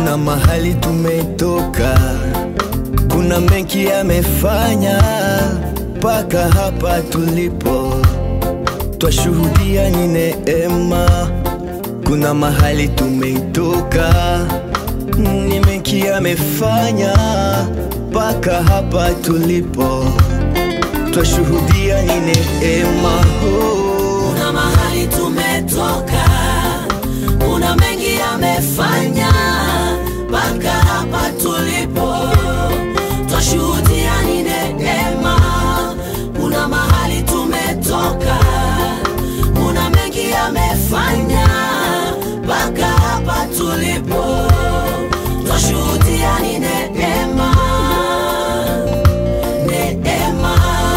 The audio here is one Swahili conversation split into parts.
kuna mahali tumetoka, kuna mengi yamefanya mpaka hapa tulipo, twashuhudia ni neema. Kuna mahali tumetoka, ni mengi yamefanya mpaka hapa tulipo, twashuhudia ni neema. Oh. Kuna mahali tumetoka, kuna mengi yamefanya mpaka hapa tulipo, twashuhudia ni neema. Kuna mahali tumetoka, kuna mengi yamefanya mpaka hapa tulipo, twashuhudia ni neema, neema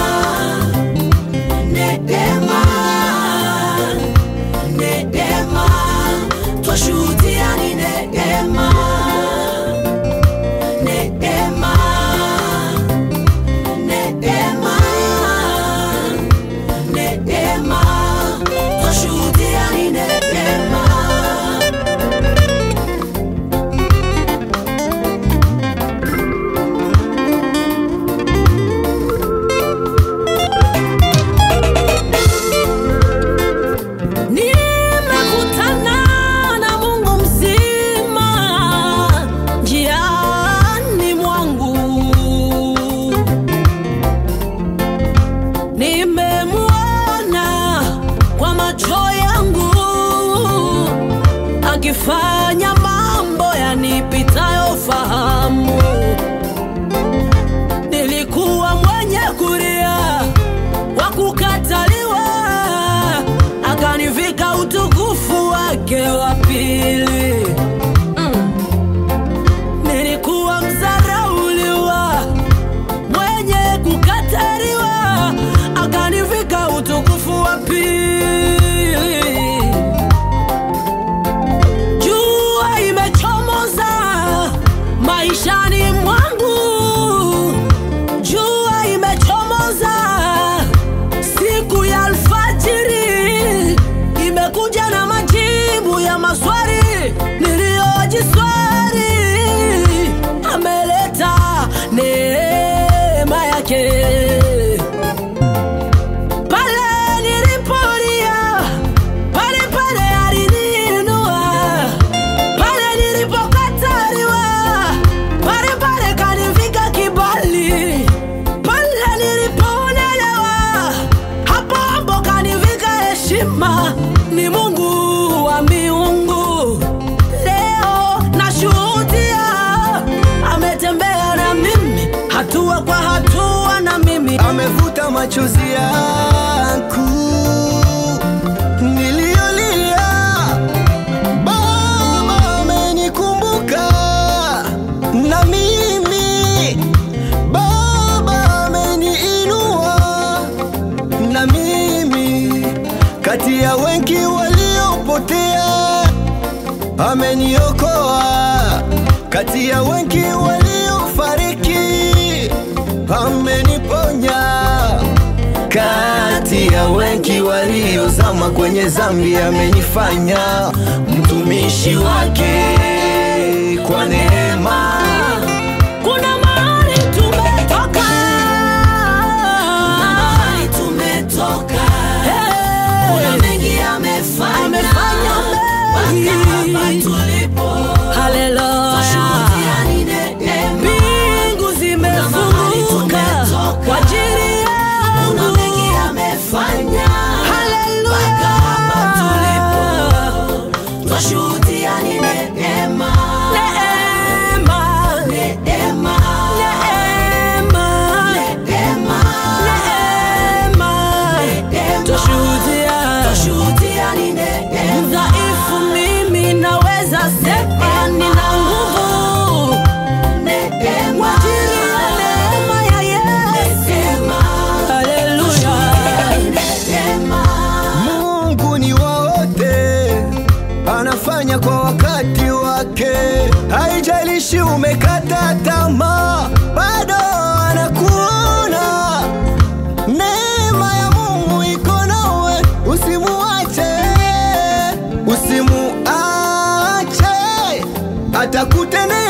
neema, neema, twashuhudia ni neema, neema, neema, neema, twashuhudia ni neema. Nimekutana na Mungu mzima njiani mwangu, nimemwona kwa macho yangu akifanya mambo yanipitayo fahamu. Nilikuwa mwenye kulia wa kukataliwa, akanivika utukufu wake wa pili. Mm. Nilikuwa mzarauliwa, mwenye kukataliwa, akanivika utukufu wa pili. Jua imechomoza maishani mwangu, jua imechomoza siku ya alfajiri, imekuja na majibu ya maswali niliyojiswali. Ameleta neema yake pale nilipolia, pale pale aliniinua, pale nilipokataliwa, pale pale kanivika kibali, pale nilipoonelewa, hapo hapo kanivika heshima. Ni Mungu wa miungu, leo nashuhudia, ametembea na mimi hatua kwa hatua na mimi amevuta machozi yangu niliyolia. Baba amenikumbuka na mimi, Baba ameniinua na mimi, kati ya wengi waliopotea ameniokoa, kati ya wengi waliofariki ameniponya, kati ya wengi waliozama kwenye zambi amenifanya mtumishi wake kwa neema. Kuna mahali tumetoka, kuna mahali tumetoka, kuna mengi amefanya, mpaka hapa tulipo. Twashuhudia ni neema. Mbingu Kuna mahali zimefunguka tumetoka, kwa ajili kuna yangu. mengi amefanya, Haleluya. mpaka hapa tulipo. Twashuhudia ni neema, Neema, neema, neema, neema. neema. Twashuhudia. Twashuhudia ni neema. Mdhaifu mimi naweza sema nina nguvu Neema. kwa ajili ya neema ya Yesu. Neema. Haleluya. Neema. Mungu ni wa wote, anafanya kwa wakati wake. Haijalishi umekata tamaa, bado anakuona. Neema ya Mungu iko nawe, usimuache, usimuache atakutendea